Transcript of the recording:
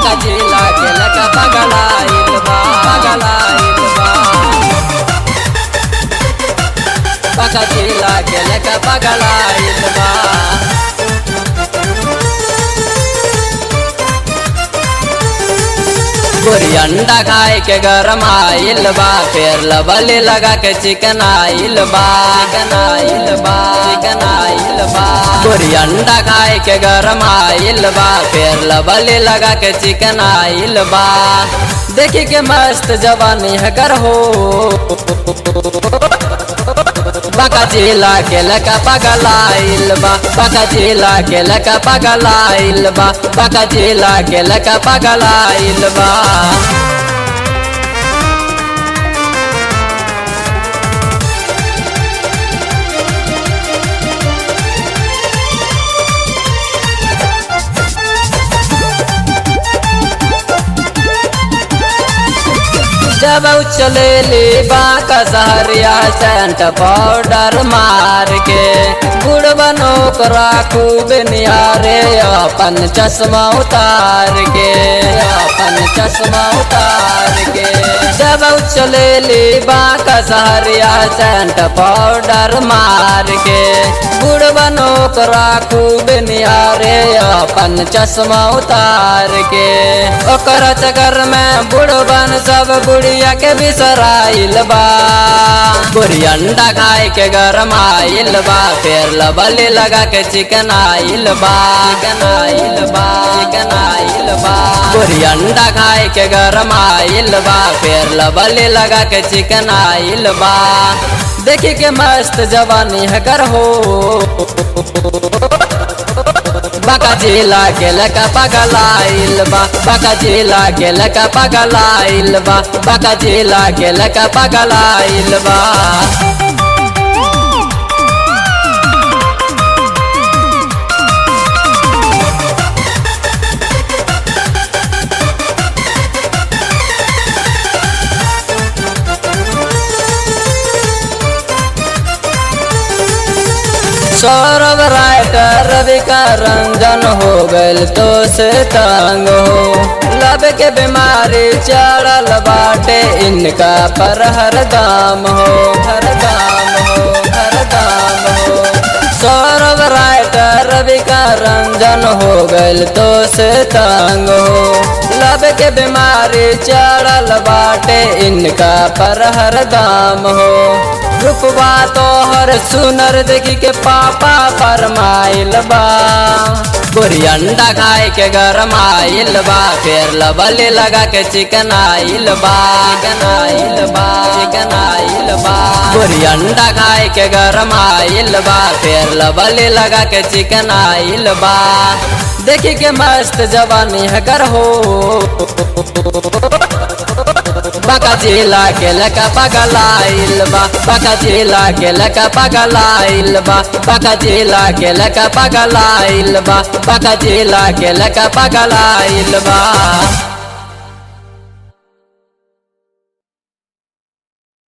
पका जिला के लका पगलाइल बा पगलाइल बा पका जिला के लका पगलाइल बा गोरी अंडा खाए के गरम आइल बा फिर लबले लगा के चिकन आइल बा चिकन आइल बा चिकन आइल बा गोरी अंडा खाए के गरम आइल बा फिर लबले लगा के चिकन आइल बा देखी के मस्त जवानी है कर हो बका जिला के लका पगलाइल बा बका जिला के लका पगलाइल बा बका जिला के लका पगलाइल बा जब चले ले बाका सहरिया सेंट पाउडर मार के गुड़ बनो करा खूब निहारे अपन चश्मा उतार के अपन चश्मा उतार के जब चले ले बाका सहरिया सेंट पाउडर मार के गुड़ बनो करा खूब निहारे अपन चश्मा उतार के ओकर चक्कर में बुढ़बन सब बुढ़िया के बिसराइल बा गोरी अंडा खाए के गरम आइल बा फिर लबले लगा के चिकन आइल बा चिकन आइल बा चिकन आइल बा गोरी अंडा खाए के गरम आइल बा फिर लबले लगा के चिकन आइल बा देखी के मस्त जवानी है कर हो बका जिला के लका पगलाइल बा बका जिला के लका पगलाइल बा बका जिला के लका पगलाइल बा सौरभ राइटर रवि का रंजन हो गल तो से तंग हो लब के बीमारी चढ़ल बाटे इनका पर हर दाम हो हर दाम हो हर दाम हो सौरभ राइटर रवि का रंजन हो गल तो से तंग हो लब के बीमारी चढ़ल बाटे इनका पर हर दाम हो रूपवा तोहर सुनर देखी के पापा फरमाइल बा गोरी अंडा खाए के गरम आइल बा फिर लबले लगा के चिकन आइल बा चिकन आइल बा चिकन आइल बा गोरी अंडा खाए के गरम आइल बा फिर लबले लगा के चिकन आइल बा देखी के मस्त जवानी है कर हो बका जिला के लका पगलाइल बा बका जिला के लका पगलाइल बा बका जिला के लका पगलाइल बा बका जिला के लका पगलाइल बा